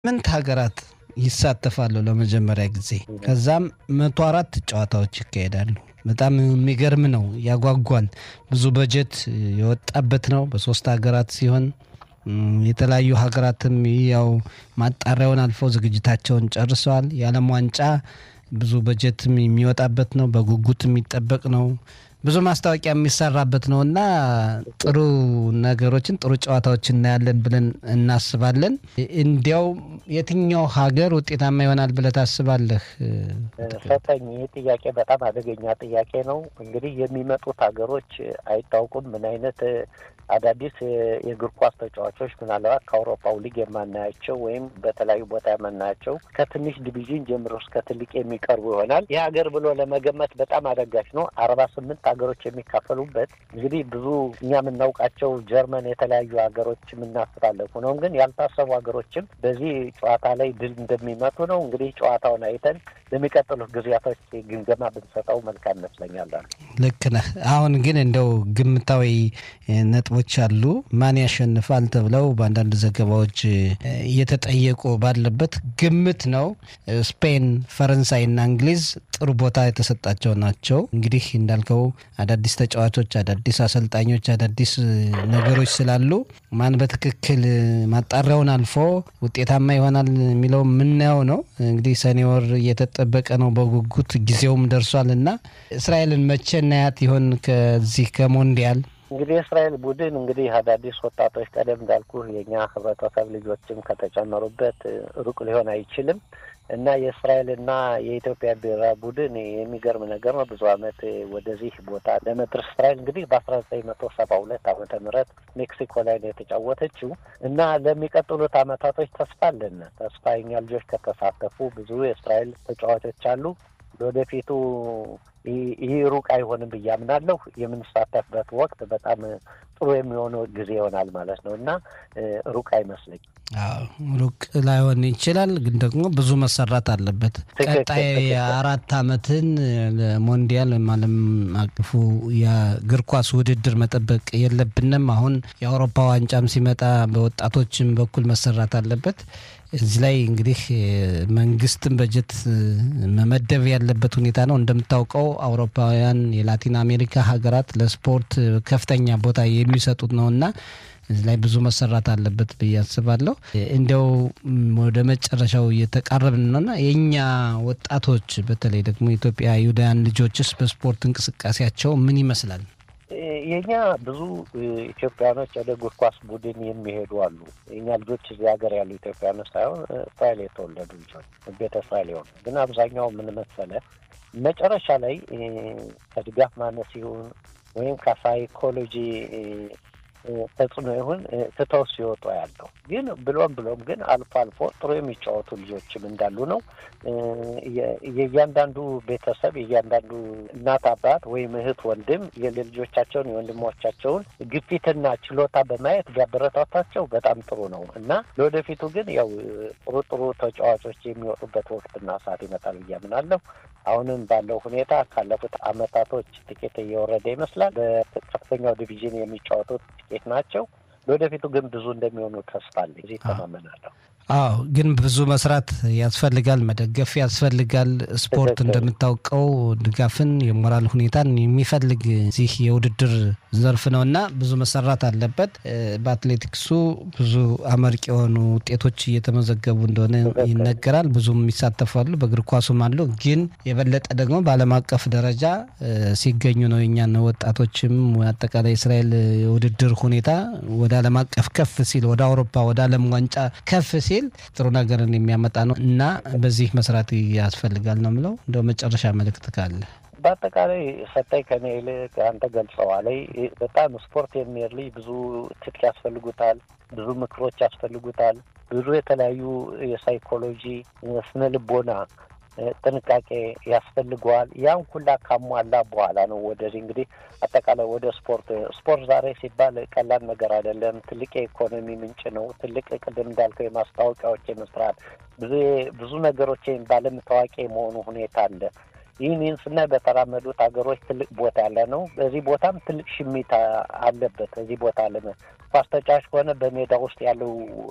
ስምንት ሀገራት ይሳተፋሉ ለመጀመሪያ ጊዜ። ከዛም መቶ አራት ጨዋታዎች ይካሄዳሉ። በጣም የሚገርም ነው፣ ያጓጓል። ብዙ በጀት የወጣበት ነው። በሶስት ሀገራት ሲሆን የተለያዩ ሀገራትም ያው ማጣሪያውን አልፈው ዝግጅታቸውን ጨርሰዋል። የዓለም ዋንጫ ብዙ በጀትም የሚወጣበት ነው። በጉጉት የሚጠበቅ ነው። ብዙ ማስታወቂያ የሚሰራበት ነው እና ጥሩ ነገሮችን ጥሩ ጨዋታዎችን እናያለን ብለን እናስባለን። እንዲያው የትኛው ሀገር ውጤታማ ይሆናል ብለህ ታስባለህ? ሰጠኝ። ይህ ጥያቄ በጣም አደገኛ ጥያቄ ነው። እንግዲህ የሚመጡት ሀገሮች አይታወቁም። ምን አይነት አዳዲስ የእግር ኳስ ተጫዋቾች ምናልባት ከአውሮፓው ሊግ የማናያቸው ወይም በተለያዩ ቦታ የማናያቸው ከትንሽ ዲቪዥን ጀምሮ እስከ ትልቅ የሚቀርቡ ይሆናል። ይህ ሀገር ብሎ ለመገመት በጣም አዳጋች ነው። አርባ ስምንት ሀገሮች የሚካፈሉበት እንግዲህ ብዙ እኛ የምናውቃቸው ጀርመን፣ የተለያዩ ሀገሮች የምናስተላለፉ ነው። ግን ያልታሰቡ ሀገሮችም በዚህ ጨዋታ ላይ ድል እንደሚመቱ ነው። እንግዲህ ጨዋታውን አይተን ለሚቀጥሉት ጊዜያቶች ግምገማ ብንሰጠው መልካም ይመስለኛል። ልክ ነህ። አሁን ግን እንደው ግምታዊ ነጥቦች አሉ። ማን ያሸንፋል ተብለው በአንዳንድ ዘገባዎች እየተጠየቁ ባለበት ግምት ነው። ስፔን፣ ፈረንሳይና እንግሊዝ ጥሩ ቦታ የተሰጣቸው ናቸው። እንግዲህ እንዳልከው አዳዲስ ተጫዋቾች፣ አዳዲስ አሰልጣኞች፣ አዳዲስ ነገሮች ስላሉ ማን በትክክል ማጣሪያውን አልፎ ውጤታማ ይሆናል የሚለው የምናየው ነው። እንግዲህ ሰኔ ወር እየተጠበቀ ነው በጉጉት ጊዜውም ደርሷል እና እስራኤልን መቼ እናያት ይሆን ከዚህ ከሞንዲያል? እንግዲህ የእስራኤል ቡድን እንግዲህ አዳዲስ ወጣቶች ቀደም እንዳልኩ የእኛ ህብረተሰብ ልጆችም ከተጨመሩበት ሩቅ ሊሆን አይችልም እና የእስራኤልና የኢትዮጵያ ብሔራዊ ቡድን የሚገርም ነገር ነው። ብዙ ዓመት ወደዚህ ቦታ ለመድረስ እስራኤል እንግዲህ በአስራ ዘጠኝ መቶ ሰባ ሁለት ዓመተ ምህረት ሜክሲኮ ላይ ነው የተጫወተችው እና ለሚቀጥሉት ዓመታቶች ተስፋ አለን። ተስፋ የኛ ልጆች ከተሳተፉ ብዙ የእስራኤል ተጫዋቾች አሉ። ለወደፊቱ ይህ ሩቅ አይሆንም ብዬ አምናለሁ። የምንሳተፍበት ወቅት በጣም ጥሩ የሚሆነው ጊዜ ይሆናል ማለት ነው እና ሩቅ አይመስለኝም። ሩቅ ላይሆን ይችላል፣ ግን ደግሞ ብዙ መሰራት አለበት። ቀጣይ የአራት ዓመትን ለሞንዲያል ወይም ዓለም አቀፉ የእግር ኳስ ውድድር መጠበቅ የለብንም። አሁን የአውሮፓ ዋንጫም ሲመጣ በወጣቶችም በኩል መሰራት አለበት። እዚህ ላይ እንግዲህ መንግስትም በጀት መመደብ ያለበት ሁኔታ ነው። እንደምታውቀው አውሮፓውያን የላቲን አሜሪካ ሀገራት ለስፖርት ከፍተኛ ቦታ የሚሰጡት ነው እና እዚህ ላይ ብዙ መሰራት አለበት ብዬ አስባለሁ። እንዲያው ወደ መጨረሻው እየተቃረብን ነውና የእኛ ወጣቶች በተለይ ደግሞ ኢትዮጵያ ይሁዳውያን ልጆችስ በስፖርት እንቅስቃሴያቸው ምን ይመስላል? የኛ ብዙ ኢትዮጵያኖች ወደ እግር ኳስ ቡድን የሚሄዱ አሉ። የኛ ልጆች እዚህ ሀገር ያሉ ኢትዮጵያኖች ሳይሆን እስራኤል የተወለዱ ልጆች ቤተ እስራኤል የሆኑ ግን አብዛኛው ምን መሰለህ መጨረሻ ላይ ከድጋፍ ማነስ ይሁን ወይም ከሳይኮሎጂ ተጽዕኖ ይሁን ትተው ሲወጡ ያለው ግን ብሎም ብሎም ግን አልፎ አልፎ ጥሩ የሚጫወቱ ልጆችም እንዳሉ ነው። የእያንዳንዱ ቤተሰብ የእያንዳንዱ እናት አባት ወይም እህት ወንድም የልጆቻቸውን የወንድሞቻቸውን ግፊትና ችሎታ በማየት ቢያበረታታቸው በጣም ጥሩ ነው እና ለወደፊቱ ግን ያው ጥሩ ጥሩ ተጫዋቾች የሚወጡበት ወቅትና ሰዓት ይመጣል ብዬ አምናለሁ። አሁንም ባለው ሁኔታ ካለፉት አመታቶች ጥቂት እየወረደ ይመስላል። በከፍተኛው ዲቪዥን የሚጫወቱት ጥቂት ናቸው። ለወደፊቱ ግን ብዙ እንደሚሆኑ ተስፋ አለኝ። እዚህ ተማመናለሁ። አዎ ግን ብዙ መስራት ያስፈልጋል፣ መደገፍ ያስፈልጋል። ስፖርት እንደምታውቀው ድጋፍን፣ የሞራል ሁኔታን የሚፈልግ እዚህ የውድድር ዘርፍ ነው እና ብዙ መሰራት አለበት። በአትሌቲክሱ ብዙ አመርቂ የሆኑ ውጤቶች እየተመዘገቡ እንደሆነ ይነገራል። ብዙም ይሳተፋሉ፣ በእግር ኳሱም አሉ። ግን የበለጠ ደግሞ በዓለም አቀፍ ደረጃ ሲገኙ ነው የኛን ወጣቶችም አጠቃላይ እስራኤል የውድድር ሁኔታ ወደ ዓለም አቀፍ ከፍ ሲል ወደ አውሮፓ ወደ ዓለም ዋንጫ ከፍ ሲል ጥሩ ነገርን የሚያመጣ ነው እና በዚህ መስራት ያስፈልጋል ነው የምለው። እንደው መጨረሻ መልእክት ካለ በአጠቃላይ ሰጠኝ ከኔ ይልቅ አንተ ገልጸዋል። በጣም ስፖርት የሚሄድ ልጅ ብዙ ትጥቅ ያስፈልጉታል፣ ብዙ ምክሮች ያስፈልጉታል፣ ብዙ የተለያዩ የሳይኮሎጂ ስነ ልቦና ጥንቃቄ ያስፈልገዋል። ያን ሁላ ካሟላ በኋላ ነው ወደዚህ እንግዲህ አጠቃላይ ወደ ስፖርት ስፖርት ዛሬ ሲባል ቀላል ነገር አይደለም። ትልቅ የኢኮኖሚ ምንጭ ነው። ትልቅ ቅድም እንዳልከው የማስታወቂያዎች የመስራት ብዙ ብዙ ነገሮች በዓለም ታዋቂ የመሆኑ ሁኔታ አለ። ይህን ይህን ስናይ በተራመዱት ሀገሮች ትልቅ ቦታ ያለ ነው። በዚህ ቦታም ትልቅ ሽሚት አለበት። እዚህ ቦታ አለ ኳስ ተጫዋች ከሆነ በሜዳ ውስጥ ያለው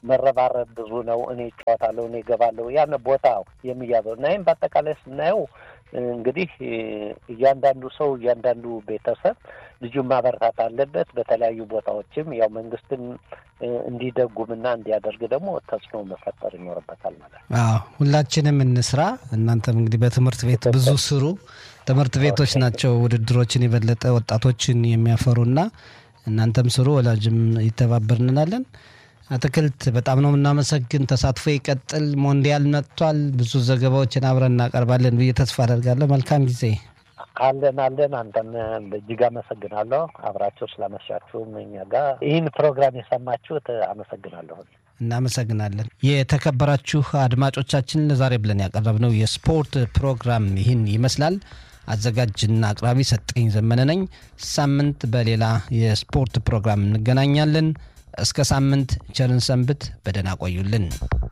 መረባረብ ብዙ ነው። እኔ እጫወታለሁ፣ እኔ እገባለሁ፣ ያን ቦታ የሚያዘው እና ይህም በአጠቃላይ ስናየው እንግዲህ እያንዳንዱ ሰው እያንዳንዱ ቤተሰብ ልጁን ማበረታት አለበት። በተለያዩ ቦታዎችም ያው መንግስትን እንዲደጉምና እንዲያደርግ ደግሞ ተጽዕኖ መፈጠር ይኖርበታል ማለት ነው። አዎ ሁላችንም እንስራ። እናንተም እንግዲህ በትምህርት ቤት ብዙ ስሩ። ትምህርት ቤቶች ናቸው ውድድሮችን የበለጠ ወጣቶችን የሚያፈሩና እናንተም ስሩ፣ ወላጅም ይተባበርንናለን። አትክልት በጣም ነው የምናመሰግን። ተሳትፎ ይቀጥል። ሞንዲያል መጥቷል። ብዙ ዘገባዎችን አብረን እናቀርባለን ብዬ ተስፋ አደርጋለሁ። መልካም ጊዜ። አለን አለን። አንተም በእጅግ አመሰግናለሁ አብራችሁ ስላመሻችሁም እኛ ጋር ይህን ፕሮግራም የሰማችሁት አመሰግናለሁ። እናመሰግናለን። የተከበራችሁ አድማጮቻችን ለዛሬ ብለን ያቀረብነው የስፖርት ፕሮግራም ይህን ይመስላል። አዘጋጅና አቅራቢ ሰጠኝ ዘመነ ነኝ። ሳምንት በሌላ የስፖርት ፕሮግራም እንገናኛለን። እስከ ሳምንት ቸርን ሰንብት። በደህና ቆዩልን።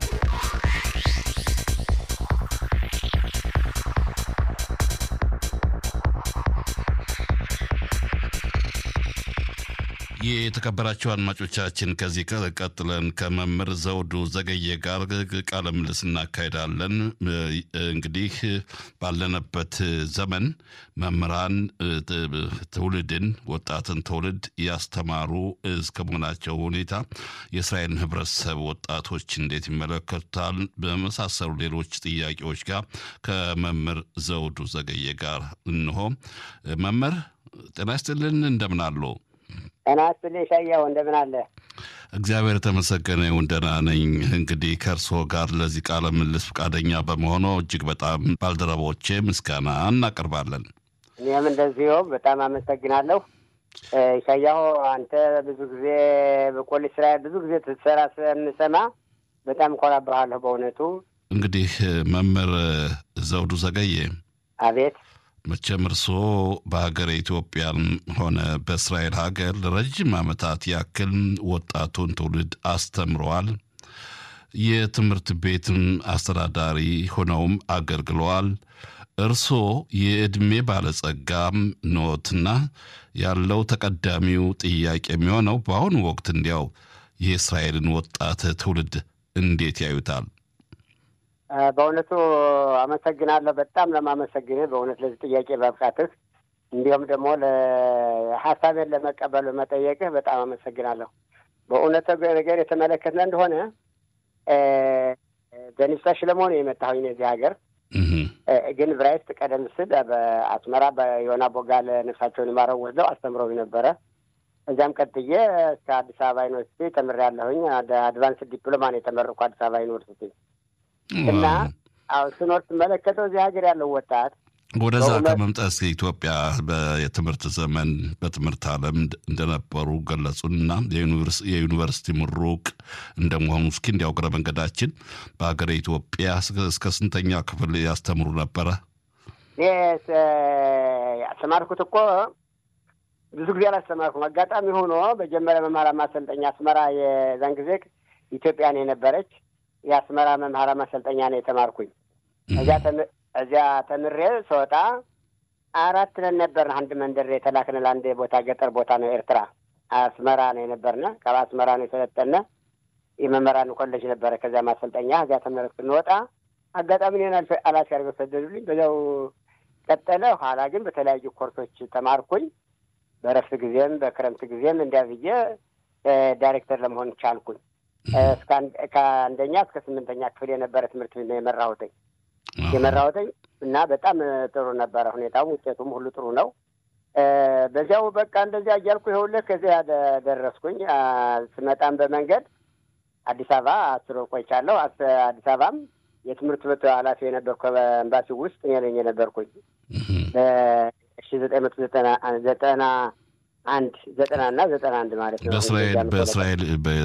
የተከበራችሁ አድማጮቻችን ከዚህ ቀጥለን ከመምህር ዘውዱ ዘገየ ጋር ቃለ ምልልስ እናካሄዳለን። እንግዲህ ባለንበት ዘመን መምህራን ትውልድን ወጣትን ትውልድ ያስተማሩ እስከ መሆናቸው ሁኔታ የእስራኤልን ሕብረተሰብ ወጣቶች እንዴት ይመለከቱታል? በመሳሰሉ ሌሎች ጥያቄዎች ጋር ከመምህር ዘውዱ ዘገየ ጋር እንሆ። መምህር ጤና ይስጥልን፣ እንደምን አሉ? ጤና ይስጥልኝ ሻያው፣ እንደምን አለ? እግዚአብሔር የተመሰገነ ይሁን ደህና ነኝ። እንግዲህ ከእርስዎ ጋር ለዚህ ቃለ ምልልስ ፈቃደኛ በመሆኑ እጅግ በጣም ባልደረቦቼ ምስጋና እናቀርባለን። እኔም እንደዚሁ በጣም አመሰግናለሁ። ሻያሁ አንተ ብዙ ጊዜ በቆል እስራኤል ብዙ ጊዜ ትሰራ ስንሰማ በጣም እኮራብሃለሁ በእውነቱ። እንግዲህ መምህር ዘውዱ ዘገየ አቤት መቼም እርስዎ በሀገር ኢትዮጵያም ሆነ በእስራኤል ሀገር ለረጅም ዓመታት ያክል ወጣቱን ትውልድ አስተምረዋል። የትምህርት ቤትም አስተዳዳሪ ሆነውም አገልግለዋል። እርስዎ የዕድሜ ባለጸጋም ኖትና ያለው ተቀዳሚው ጥያቄ የሚሆነው በአሁኑ ወቅት እንዲያው የእስራኤልን ወጣት ትውልድ እንዴት ያዩታል? በእውነቱ አመሰግናለሁ። በጣም ለማመሰግንህ በእውነት ለዚህ ጥያቄ በብቃትህ እንዲሁም ደግሞ ሀሳቤን ለመቀበል በመጠየቅህ በጣም አመሰግናለሁ። በእውነት ነገር የተመለከትነ እንደሆነ በኒፍታ ሽለመሆን የመጣሁኝ እዚህ ሀገር ግን ብራይስጥ ቀደም ስል በአስመራ በዮና ቦጋለ ነፍሳቸውን ይማረው ወስደው አስተምረው ነበረ። እዚያም ቀጥዬ እስከ አዲስ አበባ ዩኒቨርሲቲ ተምሬያለሁኝ። አድቫንስ ዲፕሎማ ነው የተመረኩ አዲስ አበባ ዩኒቨርሲቲ እና አሁ ስኖር ስመለከተው እዚህ ሀገር ያለው ወጣት ወደዛ ከመምጣት ኢትዮጵያ የትምህርት ዘመን በትምህርት ዓለም እንደነበሩ ገለጹንና የዩኒቨርሲቲ ምሩቅ እንደመሆኑ እስኪ እንዲያው እግረ መንገዳችን በሀገር ኢትዮጵያ እስከ ስንተኛ ክፍል ያስተምሩ ነበረ? ያስተማርኩት እኮ ብዙ ጊዜ አላስተማርኩም። አጋጣሚ ሆኖ መጀመሪያ መማራ ማሰልጠኛ አስመራ የዛን ጊዜ ኢትዮጵያን የነበረች የአስመራ መምሃራ ማሰልጠኛ ነው የተማርኩኝ። እዚያ እዚያ ተምሬ ስወጣ አራት ነን ነበርን። አንድ መንደር የተላክን ለአንድ ቦታ ገጠር ቦታ ነው ኤርትራ አስመራ ነው የነበርነ። ከአስመራ ነው የሰለጠነ የመምህራን ኮሌጅ ነበረ። ከዚያ ማሰልጠኛ እዚያ ተመረቅ ስንወጣ አጋጣሚ ኔን አላፊ አድርገው ሰደዱልኝ። በዚያው ቀጠለ። ኋላ ግን በተለያዩ ኮርሶች ተማርኩኝ። በረፍት ጊዜም በክረምት ጊዜም እንዲያ ብዬ ዳይሬክተር ለመሆን ቻልኩኝ። ከአንደኛ እስከ ስምንተኛ ክፍል የነበረ ትምህርት ቤት ነው የመራሁትኝ የመራሁትኝ እና በጣም ጥሩ ነበረ። ሁኔታው ውጤቱም ሁሉ ጥሩ ነው። በዚያው በቃ እንደዚያ እያልኩ ይኸውልህ ከዚያ ደረስኩኝ። ስመጣም በመንገድ አዲስ አበባ አስር ወር ቆይቻለሁ። አዲስ አበባም የትምህርት ቤቱ ኃላፊ የነበርኩ በኤምባሲ ውስጥ እኔ ነኝ የነበርኩኝ በሺ ዘጠኝ መቶ ዘጠና ዘጠና አንድ ዘጠና እና ዘጠና አንድ ማለት ነው። በእስራኤል በእስራኤል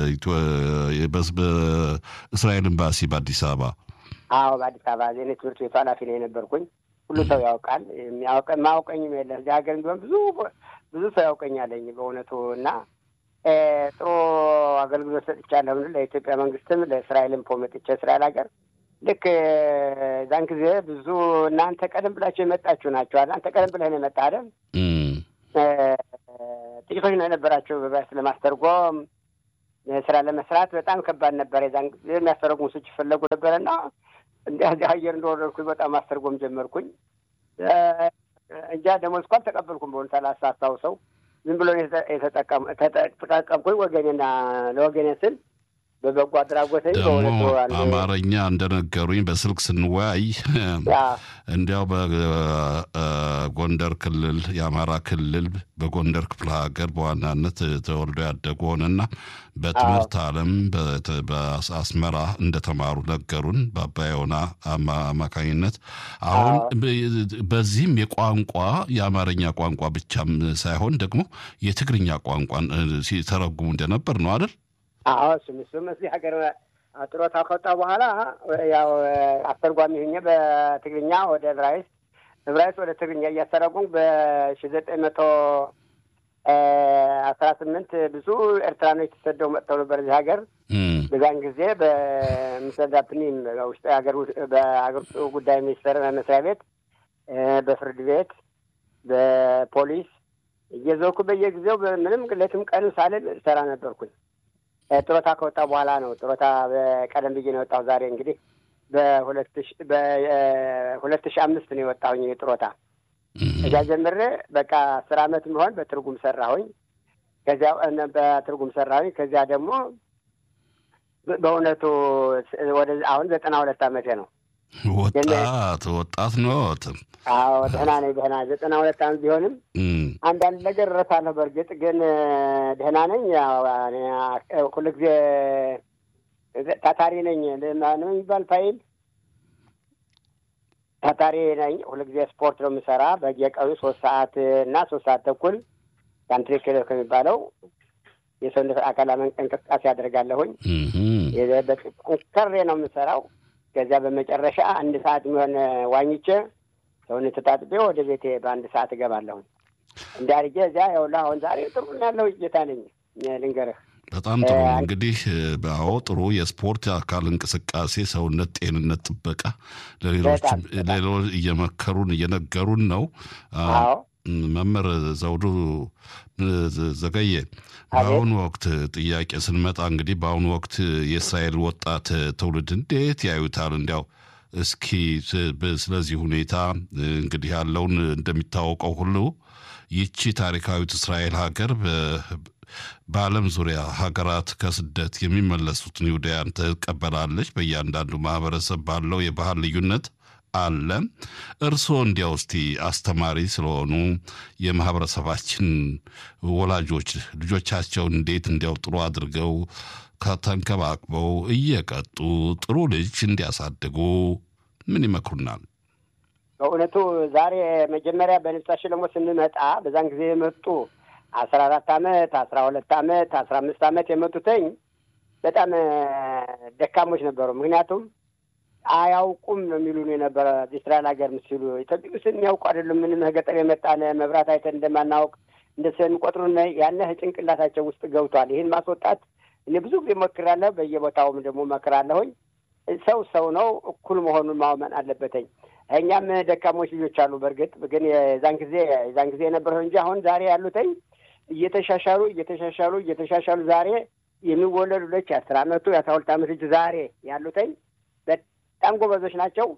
በእስራኤል ኤምባሲ በአዲስ አበባ አዎ፣ በአዲስ አበባ ዜኔ ትምህርት ቤቱ ኃላፊ ነው የነበርኩኝ። ሁሉ ሰው ያውቃል። ማያውቀኝም የለ እዚህ ሀገር ቢሆን ብዙ ብዙ ሰው ያውቀኛለኝ በእውነቱ እና ጥሩ አገልግሎት ሰጥቻለሁ። ለኢትዮጵያ መንግስትም ለእስራኤልም ፖ መጥቼ እስራኤል ሀገር ልክ ዛን ጊዜ ብዙ እናንተ ቀደም ብላችሁ የመጣችሁ ናቸዋል። አንተ ቀደም ብለህ ነው የመጣህ አይደል? ጥቂቶች ነው የነበራቸው በባስ ለማስተርጎም ስራ ለመስራት በጣም ከባድ ነበር። የዛን ጊዜ የሚያስተረጉሙ ሰዎች ይፈለጉ ነበረና እንዲህ አየር እንደወረድኩኝ በጣም ማስተርጎም ጀመርኩኝ። እንጃ ደሞዝ እንኳን ተቀበልኩም በሆኑ ሰላሳ አስታውሰው ዝም ብሎ የተጠቀምኩኝ ወገኔና ለወገኔ ስል በበጎ አድራጎት ደግሞ አማርኛ እንደነገሩኝ በስልክ ስንወያይ እንዲያው በጎንደር ክልል የአማራ ክልል በጎንደር ክፍለ ሀገር በዋናነት ተወልዶ ያደጉ ሆነና በትምህርት ዓለም በአስመራ እንደተማሩ ነገሩን በአባዮና አማካኝነት። አሁን በዚህም የቋንቋ የአማርኛ ቋንቋ ብቻም ሳይሆን ደግሞ የትግርኛ ቋንቋን ሲተረጉሙ እንደነበር ነው አይደል? አዎ እሱም እሱም እዚህ ሀገር ጡረታ ከወጣ በኋላ ያው አስተርጓሚ ሁኜ በትግርኛ ወደ ዕብራይስጥ ዕብራይስጥ ወደ ትግርኛ እያስተረጉም በሺ ዘጠኝ መቶ አስራ ስምንት ብዙ ኤርትራኖች ተሰደው መጥተው ነበር እዚህ ሀገር። በዛን ጊዜ በምሰዳፕኒም ውስጥ ሀገር በሀገር ውስጥ ጉዳይ ሚኒስቴር መስሪያ ቤት፣ በፍርድ ቤት፣ በፖሊስ እየዘውኩ በየጊዜው ምንም ሌትም ቀንም ሳልል ሰራ ነበርኩኝ። ጡረታ ከወጣ በኋላ ነው። ጡረታ ቀደም ብዬ ነው የወጣሁ። ዛሬ እንግዲህ በሁለት በሁለት ሺህ አምስት ነው የወጣሁኝ ጡረታ። እዚያ ጀምሬ በቃ አስር አመት የሚሆን በትርጉም ሰራሁኝ። ከዚያ በትርጉም ሰራሁኝ። ከዚያ ደግሞ በእውነቱ ወደ አሁን ዘጠና ሁለት አመቴ ነው። ወጣት ወጣት ኖት? አዎ ደህና ነኝ። ደህና ዘጠና ሁለት አመት ቢሆንም አንዳንድ ነገር እረሳለሁ። በእርግጥ ግን ደህና ነኝ። ሁሉ ጊዜ ታታሪ ነኝ። ነው የሚባል ፋይል ታታሪ ነኝ። ሁሉ ጊዜ ስፖርት ነው የምሰራ። በየቀኑ ሶስት ሰዓት እና ሶስት ሰዓት ተኩል ካንትሪ ክለብ ከሚባለው የሰውነት አካል እንቅስቃሴ አደርጋለሁኝ። ጠንከሬ ነው የምሰራው። ከዚያ በመጨረሻ አንድ ሰዓት የሚሆን ዋኝቼ ሰውነት ተጣጥቤ ወደ ቤቴ በአንድ ሰዓት እገባለሁኝ። እንዳርጌ እዚያ ይኸውልህ አሁን ዛሬ ጥሩ ያለው ጌታ ነኝ ልንገርህ። በጣም ጥሩ እንግዲህ አዎ፣ ጥሩ የስፖርት አካል እንቅስቃሴ፣ ሰውነት ጤንነት ጥበቃ ለሌሎች ሌሎች እየመከሩን እየነገሩን ነው። መምህር ዘውዱ ዘገየ በአሁኑ ወቅት ጥያቄ ስንመጣ እንግዲህ በአሁኑ ወቅት የእስራኤል ወጣት ትውልድ እንዴት ያዩታል? እንዲያው እስኪ ስለዚህ ሁኔታ እንግዲህ ያለውን እንደሚታወቀው ሁሉ ይቺ ታሪካዊት እስራኤል ሀገር በዓለም ዙሪያ ሀገራት ከስደት የሚመለሱትን ይሁዳያን ትቀበላለች። በእያንዳንዱ ማህበረሰብ ባለው የባህል ልዩነት አለ። እርስዎ እንዲያው እስቲ አስተማሪ ስለሆኑ የማህበረሰባችን ወላጆች ልጆቻቸውን እንዴት እንዲያው ጥሩ አድርገው ከተንከባክበው እየቀጡ ጥሩ ልጅ እንዲያሳድጉ ምን ይመክሩናል? በእውነቱ ዛሬ መጀመሪያ በንብሳ ሽለሞ ስንመጣ በዛን ጊዜ የመጡ አስራ አራት አመት አስራ ሁለት አመት አስራ አምስት አመት የመጡትኝ በጣም ደካሞች ነበሩ። ምክንያቱም አያውቁም ነው የሚሉን የነበረ እስራኤል ሀገር ምስሉ ኢትዮጵያ ውስጥ የሚያውቁ አይደሉም። ምንም ገጠር የመጣነ መብራት አይተን እንደማናውቅ እንደ ስለሚቆጥሩን ያነ ጭንቅላታቸው ውስጥ ገብቷል። ይህን ማስወጣት እኔ ብዙ ጊዜ ሞክራለሁ። በየቦታውም ደግሞ መክራለሁኝ። ሰው ሰው ነው፣ እኩል መሆኑን ማመን አለበትኝ። እኛም ደካሞች ልጆች አሉ። በእርግጥ ግን የዛን ጊዜ የዛን ጊዜ የነበረው እንጂ አሁን ዛሬ ያሉትኝ እየተሻሻሉ እየተሻሻሉ እየተሻሻሉ ዛሬ የሚወለዱ ልጆች የአስር አመቱ የአስራ ሁለት አመት ልጅ ዛሬ ያሉትኝ በጣም ጎበዞች ናቸው።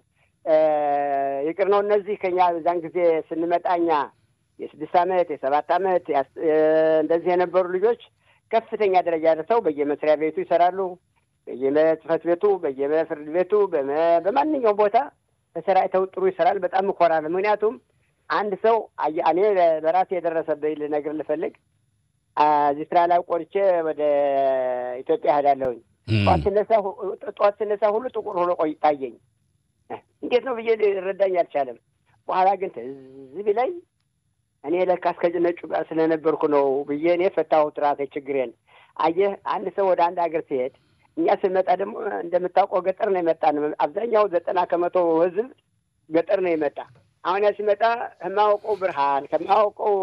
ይቅር ነው እነዚህ ከኛ በዛን ጊዜ ስንመጣ እኛ የስድስት አመት የሰባት አመት እንደዚህ የነበሩ ልጆች ከፍተኛ ደረጃ ደርሰው በየመስሪያ ቤቱ ይሰራሉ። በየጽህፈት ቤቱ፣ በየፍርድ ቤቱ፣ በማንኛውም ቦታ ተሰራይተው ጥሩ ይሰራል። በጣም እኮራለሁ። ምክንያቱም አንድ ሰው እኔ በራሴ የደረሰብኝ ልነግር ልፈልግ እዚህ ስራ ላይ ቆርቼ ወደ ኢትዮጵያ እሄዳለሁኝ። ጠዋት ስነሳ ጠዋት ስነሳ ሁሉ ጥቁር ሆኖ ቆይ ታየኝ። እንዴት ነው ብዬ ረዳኝ አልቻለም። በኋላ ግን ትዝ ቢለኝ እኔ ለካ እስከ ነጩ ጋር ስለነበርኩ ነው ብዬ እኔ ፈታሁት ራሴ ችግሬን። አየህ አንድ ሰው ወደ አንድ ሀገር ሲሄድ እኛ ስንመጣ ደግሞ እንደምታውቀው ገጠር ነው የመጣ አብዛኛው ዘጠና ከመቶ ህዝብ ገጠር ነው የመጣ። አሁን ያ ሲመጣ ከማያውቀው ብርሃን ከማያውቀው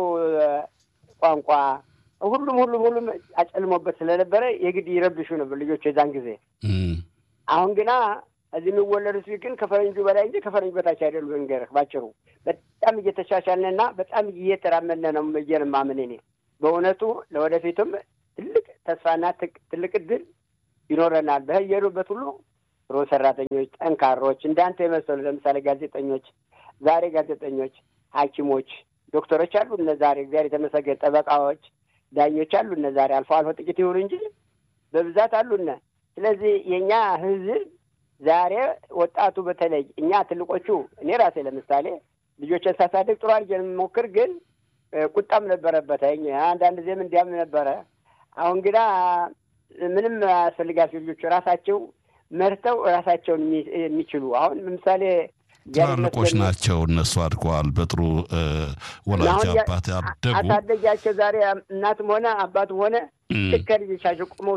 ቋንቋ ሁሉም ሁሉም ሁሉም አጨልሞበት ስለነበረ የግድ ይረብሹ ነበር ልጆች የዛን ጊዜ። አሁን ግና እዚህ የሚወለዱት ግን ከፈረንጁ በላይ እንጂ ከፈረንጁ በታች አይደሉም። እንገርህ ባጭሩ በጣም እየተሻሻልንና በጣም እየተራመድን ነው ብዬ ነው የማምን እኔ። በእውነቱ ለወደፊቱም ትልቅ ተስፋና ትልቅ እድል ይኖረናል። በየሄዱበት ሁሉ ጥሩ ሰራተኞች፣ ጠንካሮች እንዳንተ የመሰሉ ለምሳሌ ጋዜጠኞች፣ ዛሬ ጋዜጠኞች፣ ሐኪሞች፣ ዶክተሮች አሉ እነ ዛሬ እግዚአብሔር የተመሰገነ ጠበቃዎች፣ ዳኞች አሉ እነ ዛሬ አልፎ አልፎ ጥቂት ይሁኑ እንጂ በብዛት አሉነ። ስለዚህ የእኛ ህዝብ ዛሬ ወጣቱ በተለይ እኛ ትልቆቹ እኔ ራሴ ለምሳሌ ልጆችን ሳሳድግ ጥሩ አድርጌ የምሞክር ግን ቁጣም ነበረበት። አንዳንድ ጊዜም እንዲያም ነበረ። አሁን ግና ምንም አያስፈልጋቸው ልጆቹ ራሳቸው መርተው ራሳቸውን የሚችሉ አሁን ለምሳሌ ትላልቆች ናቸው። እነሱ አድገዋል። በጥሩ ወላጅ አባት ያደጉ አሳደጊያቸው ዛሬ እናትም ሆነ አባትም ሆነ ልክ ልጆቻቸው ቁመው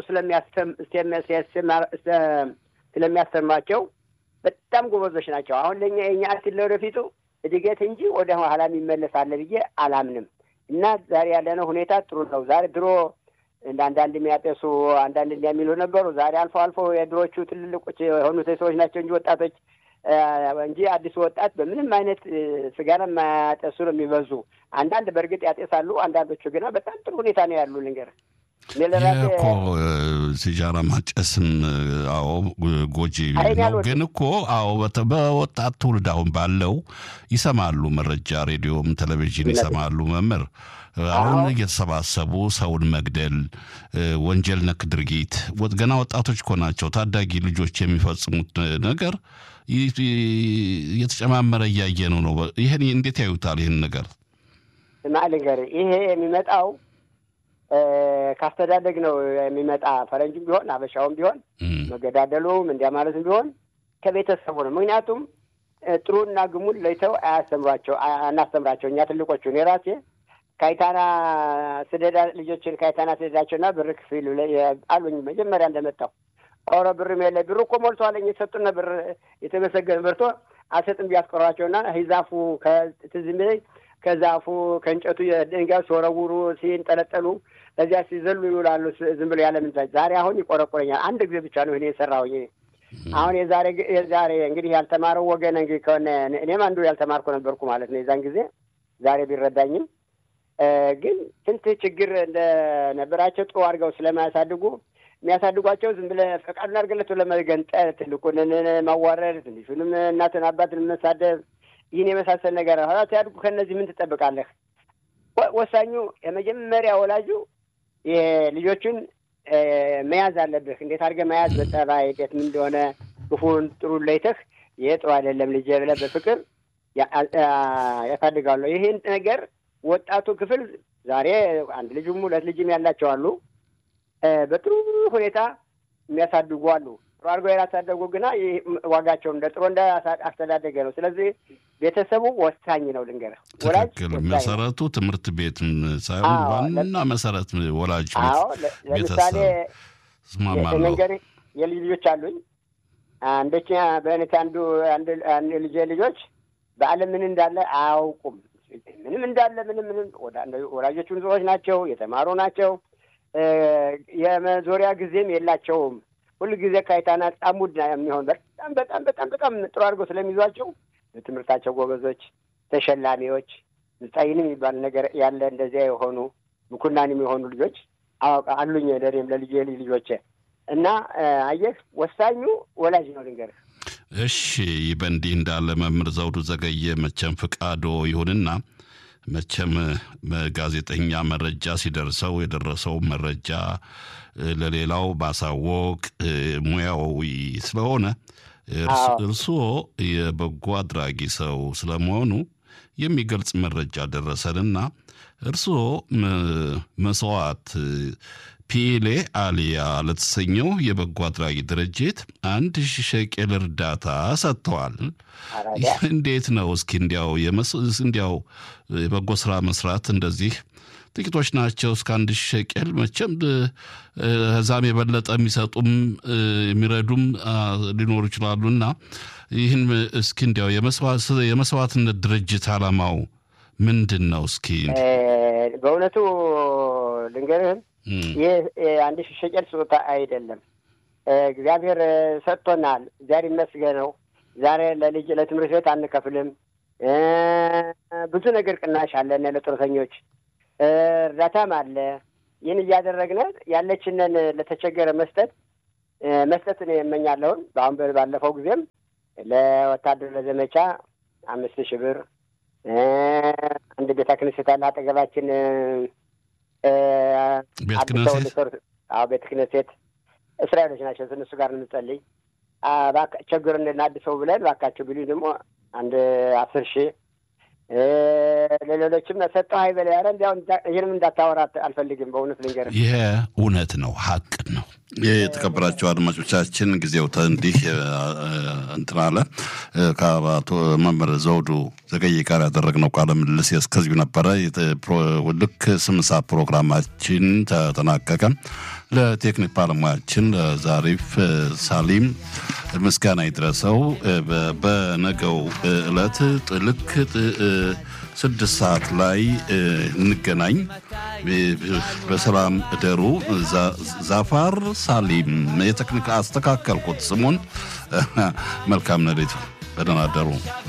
ስለሚያስተምሯቸው በጣም ጎበዞች ናቸው። አሁን ለእኛ የኛ አክል ለወደፊቱ እድገት እንጂ ወደ ኋላ የሚመለስ አለ ብዬ አላምንም። እና ዛሬ ያለነው ሁኔታ ጥሩ ነው። ዛሬ ድሮ እንደ አንዳንድ የሚያጤሱ አንዳንድ እንዲያሚሉ ነበሩ። ዛሬ አልፎ አልፎ የድሮቹ ትልልቆች የሆኑት ሰዎች ናቸው እንጂ ወጣቶች እንጂ አዲሱ ወጣት በምንም አይነት ስጋራ የማያጤሱ ነው የሚበዙ። አንዳንድ በእርግጥ ያጤሳሉ፣ አንዳንዶቹ ግና በጣም ጥሩ ሁኔታ ነው ያሉ ልንገር ይህ እኮ ሲጃራ ማጨስም አዎ ጎጂ ነው። ግን እኮ አዎ በወጣት ትውልድ አሁን ባለው ይሰማሉ፣ መረጃ ሬዲዮም ቴሌቪዥን ይሰማሉ። መምህር አሁን እየተሰባሰቡ ሰውን መግደል፣ ወንጀል ነክ ድርጊት ገና ወጣቶች እኮ ናቸው ታዳጊ ልጆች የሚፈጽሙት ነገር እየተጨማመረ እያየነው ነው። ይህን እንዴት ያዩታል? ይህን ነገር ማልንገር ይሄ የሚመጣው ካስተዳደግ ነው የሚመጣ። ፈረንጅም ቢሆን አበሻውም ቢሆን መገዳደሉም እንዲያ ማለትም ቢሆን ከቤተሰቡ ነው። ምክንያቱም ጥሩና ግሙን ለይተው አያስተምሯቸው አናስተምራቸው። እኛ ትልቆቹ እኔ ራሴ ካይታና ስደዳ ልጆችን ካይታና ስደዳቸውና ብር ክፍል አሉኝ መጀመሪያ እንደመጣው ኧረ ብርም የለ ብር እኮ ሞልቷለኝ የሰጡን ብር የተመሰገነ በርቶ አልሰጥም ቢያስቀሯቸውና ሂዛፉ ከትዝ የሚለኝ ከዛፉ ከእንጨቱ ድንጋይ ሲወረውሩ ሲንጠለጠሉ እዚያ ሲዘሉ ይውላሉ። ዝም ብሎ ያለ ምን ዛሬ አሁን ይቆረቆረኛል። አንድ ጊዜ ብቻ ነው እኔ የሰራሁኝ። አሁን የዛሬ የዛሬ እንግዲህ ያልተማረው ወገን እንግዲህ ከሆነ እኔም አንዱ ያልተማርኩ ነበርኩ ማለት ነው የዛን ጊዜ ዛሬ ቢረዳኝም ግን ስንት ችግር እንደነበራቸው ጥሩ አድርገው ስለማያሳድጉ የሚያሳድጓቸው ዝም ብለህ ፈቃዱን አድርገለት ለመገንጠል ትልቁን ማዋረድ፣ ትንሹንም እናትን አባትን መሳደብ ይህን የመሳሰል ነገር ኋላ ሲያድጉ ከእነዚህ ምን ትጠብቃለህ? ወሳኙ የመጀመሪያ ወላጁ ልጆቹን መያዝ አለብህ። እንዴት አድርገህ መያዝ በጠባይ እንዴት ምን እንደሆነ ክፉን ጥሩ ለይተህ ይሄ ጥሩ አይደለም ልጄ ብለህ በፍቅር ያሳድጋሉ። ይህን ነገር ወጣቱ ክፍል ዛሬ አንድ ልጅም ሁለት ልጅም ያላቸው አሉ። በጥሩ ሁኔታ የሚያሳድጉ አሉ። ጥሩ አድርገው ያላሳደጉ ግና ዋጋቸውን እንደ ጥሩ እንደ አስተዳደገ ነው። ስለዚህ ቤተሰቡ ወሳኝ ነው። ልንገርህ፣ ትክክል። መሰረቱ ትምህርት ቤት ሳይሆን ዋና መሰረት ወላጅ ለምሳሌ ነገር የልጅ ልጆች አሉኝ። አንደኛ በእውነት አንዱ አንድ ልጄ ልጆች በዓለም ምን እንዳለ አያውቁም። ምንም እንዳለ ምንም ምንም ወላጆቹ ንጹሖች ናቸው፣ የተማሩ ናቸው። የመዞሪያ ጊዜም የላቸውም። ሁሉ ጊዜ ካይታና ጻሙድ የሚሆን በጣም በጣም በጣም በጣም ጥሩ አድርገው ስለሚይዟቸው በትምህርታቸው ጎበዞች፣ ተሸላሚዎች፣ ምጻይንም የሚባል ነገር ያለ እንደዚያ የሆኑ ምኩናንም የሆኑ ልጆች አዋቃ አሉኝ። ለእኔም ለልጅ ልጅ ልጆቼ እና አየህ ወሳኙ ወላጅ ነው ልንገርህ። እሺ ይህ በእንዲህ እንዳለ መምህር ዘውዱ ዘገየ መቼም ፍቃዶ ይሁንና መቼም ጋዜጠኛ መረጃ ሲደርሰው የደረሰው መረጃ ለሌላው ማሳወቅ ሙያዊ ስለሆነ እርስዎ የበጎ አድራጊ ሰው ስለመሆኑ የሚገልጽ መረጃ ደረሰንና እርስዎ መስዋዕት ፒኤሌ አሊያ ለተሰኘው የበጎ አድራጊ ድርጅት አንድ ሺህ ሸቄል እርዳታ ሰጥተዋል። እንዴት ነው እስኪ እንዲያው እንዲያው የበጎ ስራ መስራት እንደዚህ ጥቂቶች ናቸው። እስከ አንድ ሺህ ሸቄል መቼም ከዛም የበለጠ የሚሰጡም የሚረዱም ሊኖሩ ይችላሉ እና ይህን እስኪ እንዲያው የመስዋዕትነት ድርጅት ዓላማው ምንድን ነው? እስኪ በእውነቱ ልንገርህም ይህ አንድ ሺህ ሸቄል ስጦታ አይደለም። እግዚአብሔር ሰጥቶናል። እግዚአብሔር ይመስገነው። ዛሬ ለልጅ ለትምህርት ቤት አንከፍልም። ብዙ ነገር ቅናሽ አለን ለጡረተኞች እርዳታም አለ። ይህን እያደረግን ያለችንን ለተቸገረ መስጠት መስጠትን የመኛለሁን። በአሁን ባለፈው ጊዜም ለወታደር ለዘመቻ አምስት ሺህ ብር አንድ ቤተ ክህነት አለ አጠገባችን ቤተ ክህነት አዎ ቤተ ክህነት እስራኤሎች ናቸው። እነሱ ጋር እንጸልይ ቸግር እንድናድሰው ብለን ባካቸው ቢሉኝ ደግሞ አንድ አስር ሺህ ለሌሎችም ሰጠው ሀይበላ ያረ እንዲያው ይህንም እንዳታወራ አልፈልግም። በእውነት ልንገርህ ይሄ እውነት ነው፣ ሀቅ ነው። የተከበራቸው አድማጮቻችን ጊዜው እንዲህ እንትን አለ። ከአቶ መምህር ዘውዱ ዘገየ ጋር ያደረግነው ቃለ ምልልስ እስከዚሁ ነበረ። ልክ ስምንት ሰዓት ፕሮግራማችን ተጠናቀቀ። ለቴክኒክ ባለሙያችን ዛሪፍ ሳሊም ምስጋና ይድረሰው። በነገው ዕለት ልክ ስድስት ሰዓት ላይ እንገናኝ። በሰላም እደሩ። ዛፋር ሳሊም የቴክኒክ አስተካከልኩት ስሙን። መልካም ነዴቱ። በደህና አደሩ።